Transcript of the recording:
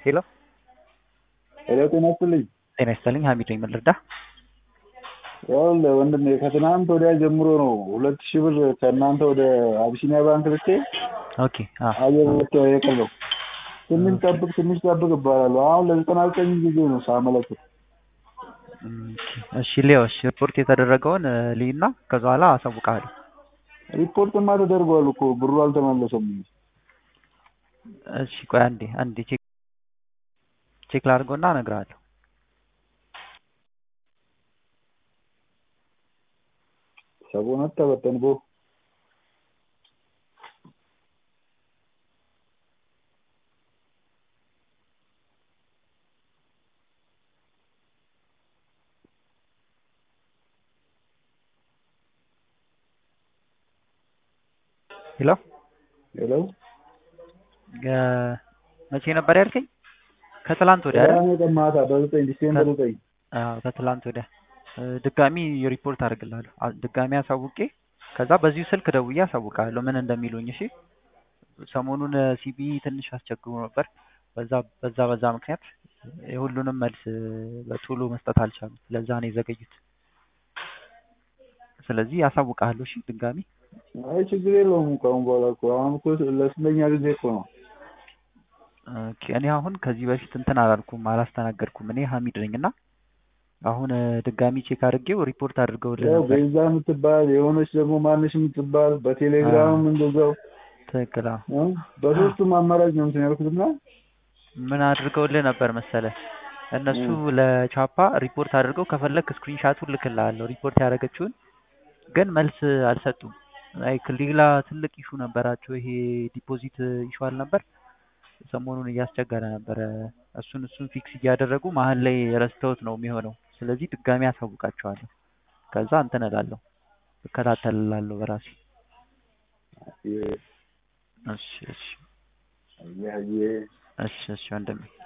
ሄሎ ሄሎ ጤና ይስጥልኝ። ጤና ይስጥልኝ። ሀሚድ ነኝ። ምን ልርዳ? ይኸውልህ ወንድሜ ከትናንት ወዲያ ጀምሮ ነው ሁለት ሺህ ብር ከእናንተ ወደ አቢሲኒያ ባንክ ልኬ ኦኬ አ አየር ልኬ የቀረው ትንሽ ጠብቅ ትንሽ ጠብቅ እባላለሁ። አሁን ለዘጠና ዘጠኝ ጊዜ ነው ሳመለክት። እሺ ሊዮ እሺ ሪፖርት የተደረገውን ልይና ከዛ በኋላ አሳውቅሃለሁ። ሪፖርትማ ተደርጓል እኮ ብሩ አልተመለሰም። እሺ ቆይ አንዴ አንዴ ቼክ ቼክ ላድርገውና እነግርሃለሁ። ሰቦነት ተበተን ቦ ሄሎ ሄሎ መቼ ነበር ያልከኝ? ከትላንት ወዲያ አይደል? ቅዳሜ ቀን ማታ በዘጠኝ ዲሴምበር ዘጠኝ አዎ ከትላንት ወዲያ ድጋሚ ሪፖርት አድርግልሃለሁ። አ- ድጋሚ አሳውቄ ከዛ በዚሁ ስልክ ደውዬ አሳውቅሃለሁ ምን እንደሚሉኝ። እሺ ሰሞኑን ሲቢ ትንሽ አስቸግሮ ነበር። በዛ በዛ በዛ ምክንያት የሁሉንም መልስ በቶሎ መስጠት አልቻሉም። ለዛ ነው የዘገዩት። ስለዚህ አሳውቅሃለሁ። እሺ ድጋሚ አይ ችግር የለውም ከአሁን በኋላ እኮ አሁን እኮ ለስንተኛ ጊዜ እኮ ነው። ኦኬ እኔ አሁን ከዚህ በፊት እንትን አላልኩም አላስተናገድኩም። እኔ ሀሚድ ነኝ እና አሁን ድጋሚ ቼክ አድርጌው ሪፖርት አድርገውልህ ያው ነበር። ቤዛ የምትባል የሆነች ደግሞ ማንሽ የምትባል በቴሌግራምም እንደዛው ትክክል። አዎ። እ? በሶስቱም አማራጭ ነው እንትን ያልኩትና ምን አድርገውልህ ነበር መሰለህ? እነሱ ለቻፓ ሪፖርት አድርገው ከፈለክ ስክሪንሻቱን ልክልሃለሁ ሪፖርት ያደረገችውን ግን መልስ አልሰጡም። ላይክ ሌላ ትልቅ ኢሹ ነበራቸው። ይሄ ዲፖዚት ኢሹ አልነበር ሰሞኑን እያስቸገረ ነበረ። እሱን እሱን ፊክስ እያደረጉ መሀል ላይ ረስተውት ነው የሚሆነው። ስለዚህ ድጋሚ አሳውቃቸዋለሁ። ከዛ እንትን እላለሁ እከታተልላለሁ በራሴ። እሺ እሺ አየህ አየህ እሺ እሺ ወንድሜ